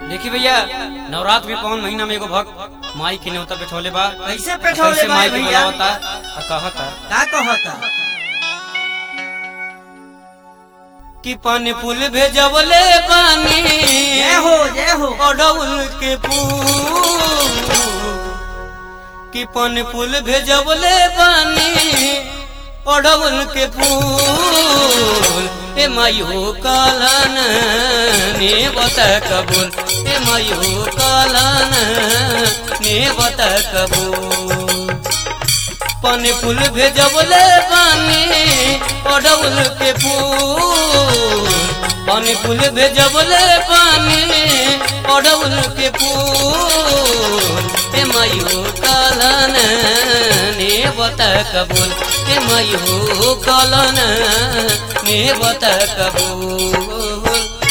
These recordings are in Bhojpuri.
देखी भैया नवरात्र के कौन महीना में एगो भक्त माई के न्योता बैठौले बा कैसे बैठौले कैसे बा माई के भैया? बुलावता आ कहता का कहता कि पानी फूल भेजवले बानी जय हो जय हो अडौल के फूल कि पानी फूल भेजवले बानी अडौल के फूल ए माई हो कालन ने बता कबूल ए माई हो कालन ने बता कबूल पानी फूल भेजबले पानी अडौल के फूल पानी फूल भेजबले पानी अडौल के फूल ए माई हो कालन ने बता कबूल ए माई हो कालन ने बता कबूल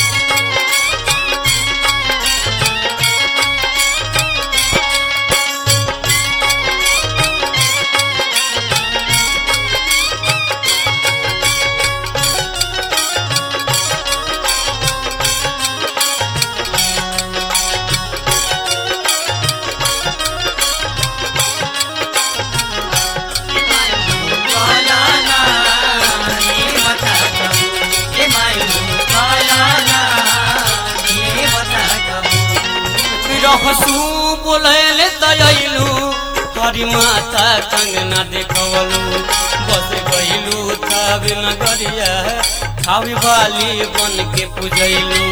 रहसू बोलैले दयलू हरी माता कंगना देखवलू बस गईलू तब नगरिया खावी वाली बन के पूजैलू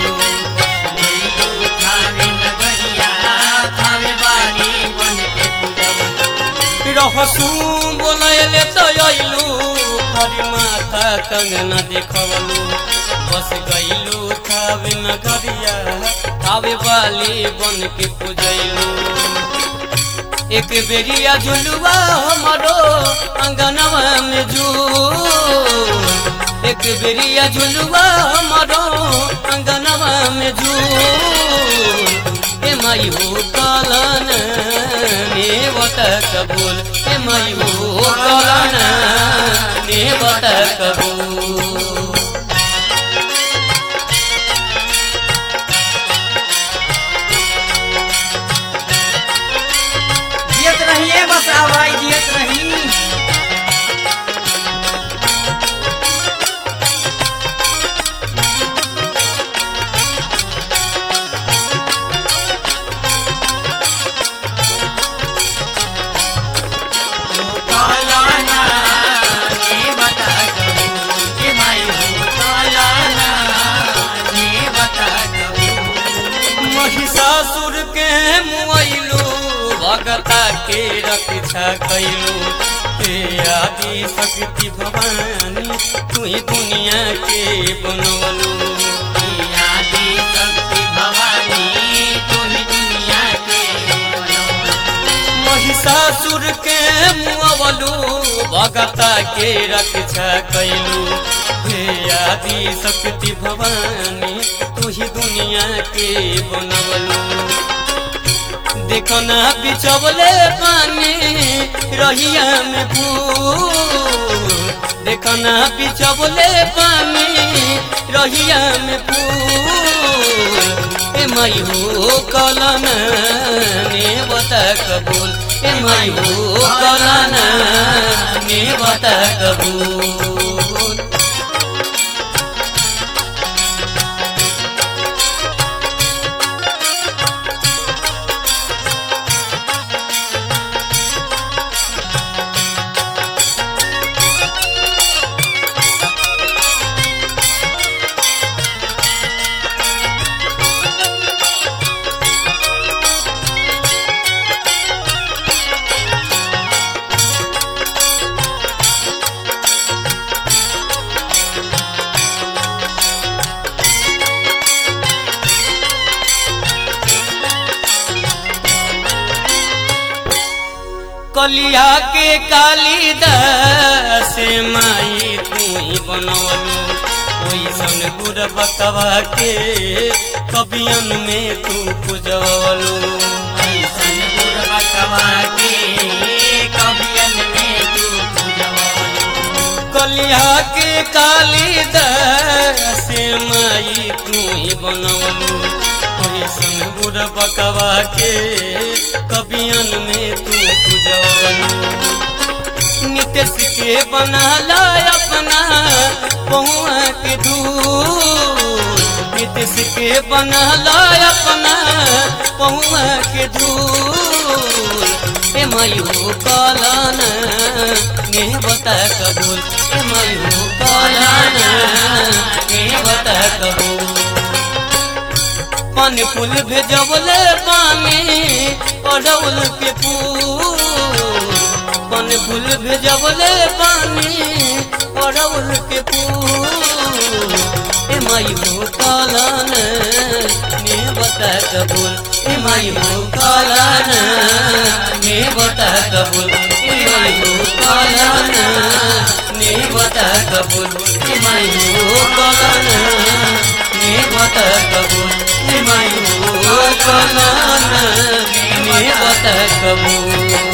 रहसू बोलैले दयलू हरी माता कंगना देखवलू बस गईलू तब नगरिया खावे वाली बन के पूजैलू एक बेरिया झुलुआ हमारो अंगनवा में झूल एक बेरिया झुलुआ हमारो अंगनवा में झूल ए माई हो कालन ने बता कबूल ए माई हो कालन ने बता कबूल जियत रहिए बस आवाज जियत रही महिषासुर के मुआइलू भगता के रक्षा कैलू हे आदि शक्ति भवानी तू ही दुनिया के बनवलू महिषासुर के मुआवलू भगता के रक्षा कैलू हे आदि शक्ति भवानी तू ही दुनिया के बनवलू देखो ना बिचवले पानी रहिया में फूल देखो ना बिचवले पानी रहिया में फूल ए माई हो कलन ने बता कबूल ए माई हो कलन ने बता कबूल कलिया के कालिदास माई तू ही बनवलू ओइसन गुर बकवा के कबियन में तू पूजवलू ओइसन गुर बकवा के कबियन में तू पूजवलू कलिया के कालिदास माई तू ही बनवलू ऐसन बुढ़ बकवा के कबियन में तू पूजवनी नितेश के बनाला अपना पहुआ के दूर नितेश के बनाला अपना पहुआ के दूर ए मयू कलन ने बता कबूल ए मयू कलन ने बता कबूल पानी फूल भेजवले पानी अडौल के फूल पानी फूल भेजवले पानी अडौल के फूल ए माई हो कालन ने बता कबूल ए माई हो कालन ने बता कबूल ए माई हो कालन ने बता कबूल ए माई हो कालन ने बता कबूल ए माई हो कालन ने बता कबूल